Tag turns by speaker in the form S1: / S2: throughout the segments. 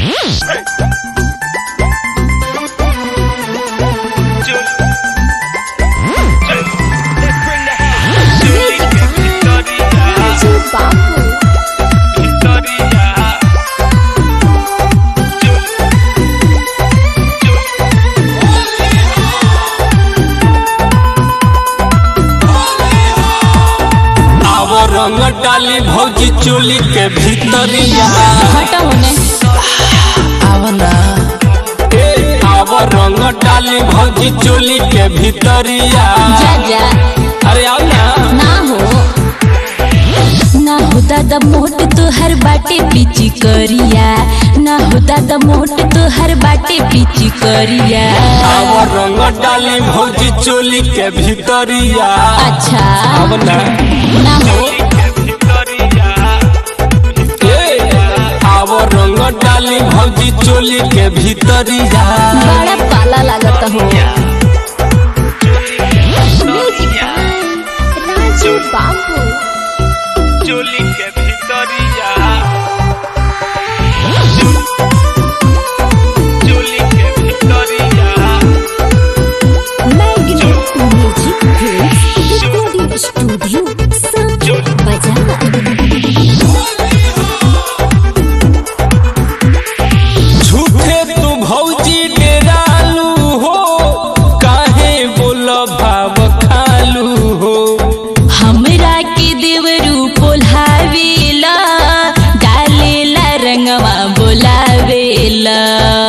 S1: आव रंग डाली भौजी चोली के भीतरिया
S2: हटा होने
S1: आवना ए आव रंग डाली भौजी चोली के भीतरिया
S2: जा जा
S1: अरे आओ ना
S2: ना हो ना हो दादा मोट तोहर बाटे पीची करिया ना हो दादा मोट तोहर बाटे पीची करिया
S1: आव रंग डाली भौजी चोली के भीतरिया
S2: अच्छा
S1: आवना
S2: ना हो
S1: ए आव रंग डाली भौजी चोली के भीतरिया
S2: बड़ा पाला लागत हो राजू बाबू
S3: चोली के भीतरिया चोली के भीतरिया
S2: मैग्नेट म्यूजिक रिकॉर्डिंग स्टूडियो सब बजा
S1: झूठे तू भौजी डेरालू हो काहे बोल भाव खालू हो
S2: हमरा के देवरू पोल्हावेला डालेला रंगवा बोलावेला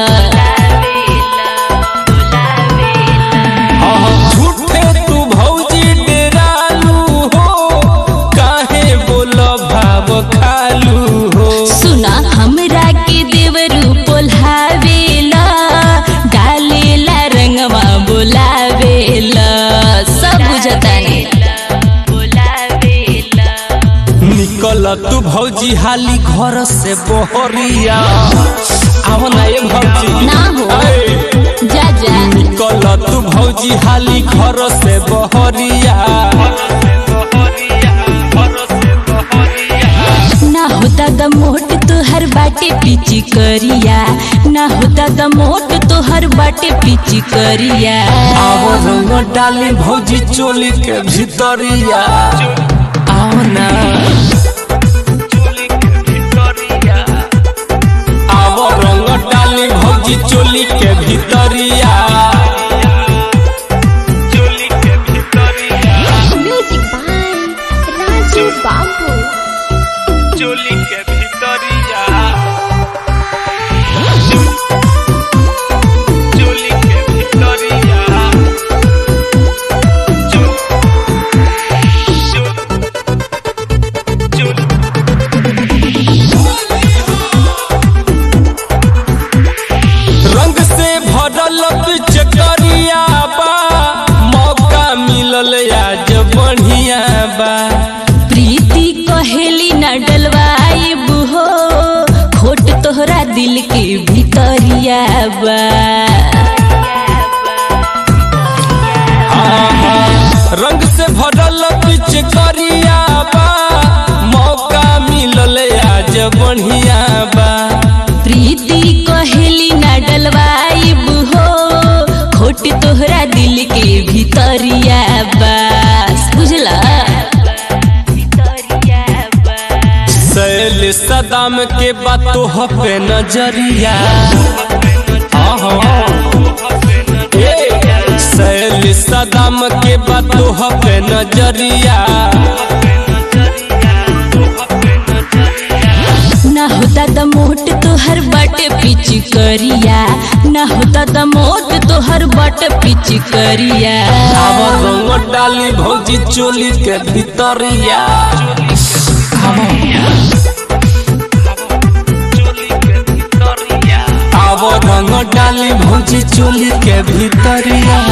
S1: झूठे तू भौजी डेरालू हो काहे बोल भाव खालू हो
S2: सुना हमरा के देवरू पोल्हावेला डालेला रंगवा बोलावेला सब बुझतानी
S1: निकल तू भौजी हाली घर से बहरिया आव ना ये भौजी
S2: ना हो।
S1: ऐ,
S2: जा जा
S1: निकल तू भौजी हाली घर से बहरिया
S2: ना हो दादा मोट तोहर बाटे पीची करिया ना हो दादा मोट तोहर बाटे पीची करिया
S1: आव रंग डाली भौजी चोली के भीतरिया आओ ना आव रंग डाली भौजी चोली के भीतरिया
S3: चोली के भीतरिया
S2: म्यूजिक बाय राजू बाबू
S3: चोली के भीतरिया चोली के भीतरिया
S1: रंग से भरल पिचकरिया बा मौका मिलल आज बढ़िया बा
S2: प्रीति कहेली न डलवाई हो खोट तोहरा दिल के भीतरिया बा
S1: आहा, रंग से भरल पिचकरिया बा मौका मिलल आज बढ़िया बा
S2: प्रीति कहेली न डलवाई हो खोट तोहरा दिल के भीतरिया बस बुझला
S1: सैल सदाम के बातों पे नजरिया आहा, ए, सैल सदाम के बातों पे नजरिया
S2: ना हो दादा मोट तोहर बट पिच करिया ना हो दादा मोट तोहर बट पिच करिया
S1: आव रंग डाली भौजी चोली के भीतरिया आव रंग डाली भौजी चोली के भीतरिया